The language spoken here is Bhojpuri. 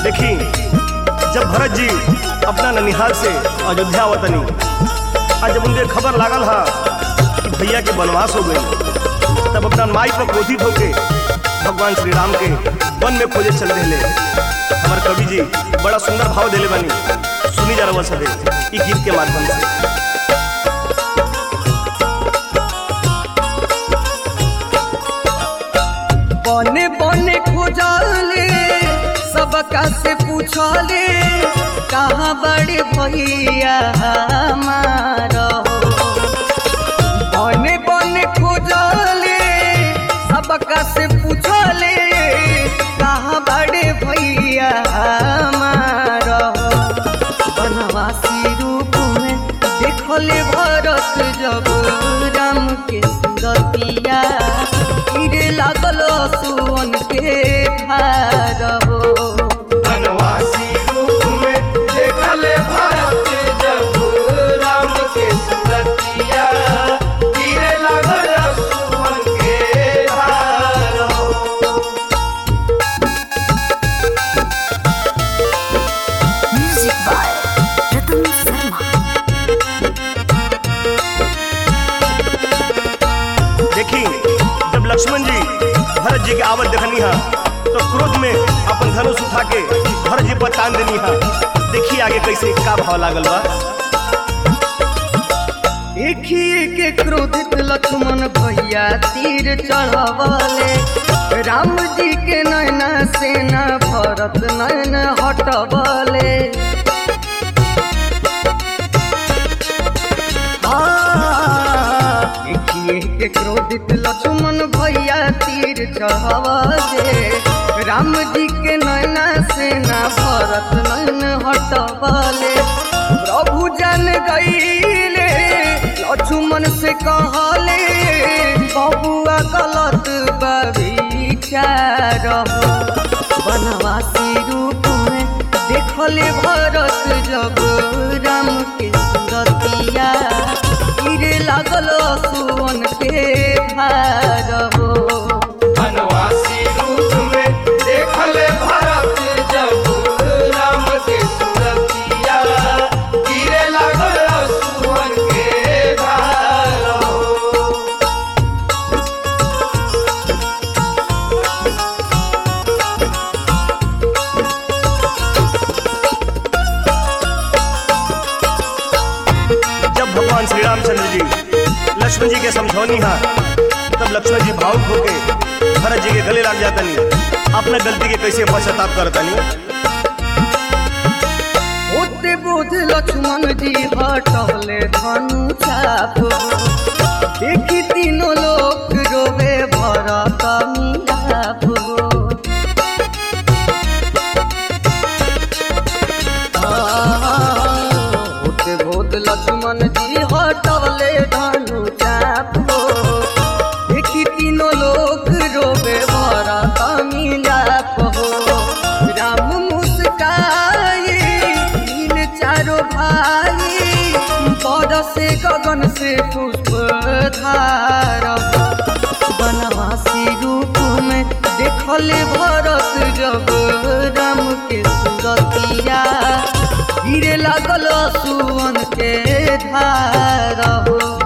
देखी जब भरत जी अपना ननिहाल से अयोध्या वतनी आज जब उनके खबर लागल हा कि भैया के वनवास हो गई तब अपना माई पर क्रोधित होके भगवान श्री राम के वन में खोजे चल रहे हमार कवि जी बड़ा सुंदर भाव देले बनी सुनी जा रहा सदे ई गीत के माध्यम से बने बने खोजले सबका से पूछले कहाँ बड़े भैया हमारा हो बने बने खोजले सबका से पूछले कहाँ बड़े भैया हमारा हो बनवासी रूप में देखले भरत जब राम के सूरतिया गिरे लागल सुवन के भार हो बनवासी रूप में देखले भारत जब राम के सुरतिया गिरे लागल सुमन के धार हो। Music by Ratan Sharma. देखी जब लक्ष्मण जी भरत जी के आवत देखनी हा तो क्रोध में अपन धनुष उठा के भरत जी पर तान देनी हा देखी आगे कैसे का भाव लागल बा देखिए के क्रोधित लक्ष्मण भैया तीर चढ़वले राम जी के नैना सेना भरत नैन हटवले हाँ, देखिए के क्रोधित लक्ष्मण भैया तीर चढ़वले राम जी के नैना सेना भरत नैन हटवले प्रभु जन गईले लक्ष्मण से कहले बबुआ गलत विचार बनवासी रूप में देखले भरत जब राम के सूरतिया गिरे लागल सुवन के भार हो बनवासी रूप में देखले भारत जब राम के सुरतिया गिरे लागल सुमन के धार हो। जब भगवान श्री रामचंद्र जी लक्ष्मण जी के समझौनी हा तब लक्ष्मण जी भावुक होके भरत जी के गले लग जातनी अपना गलती के कैसे पश्चाताप करतनी होते बोध लक्ष्मण जी हटले धनु चाप देखी तीनों लोग रोवे भरत मिलाप होते बोध लक्ष्मण जी हटले धनु चाप देखी तीनों लोग रोवे भरत मिलाप हो राम मुस्काए तीन चारों भाई बरसे गगन से पुष्प धार बनवासी रूप में देखले भरत जब राम के सूरतिया गिरे लागल सुवन के धार हो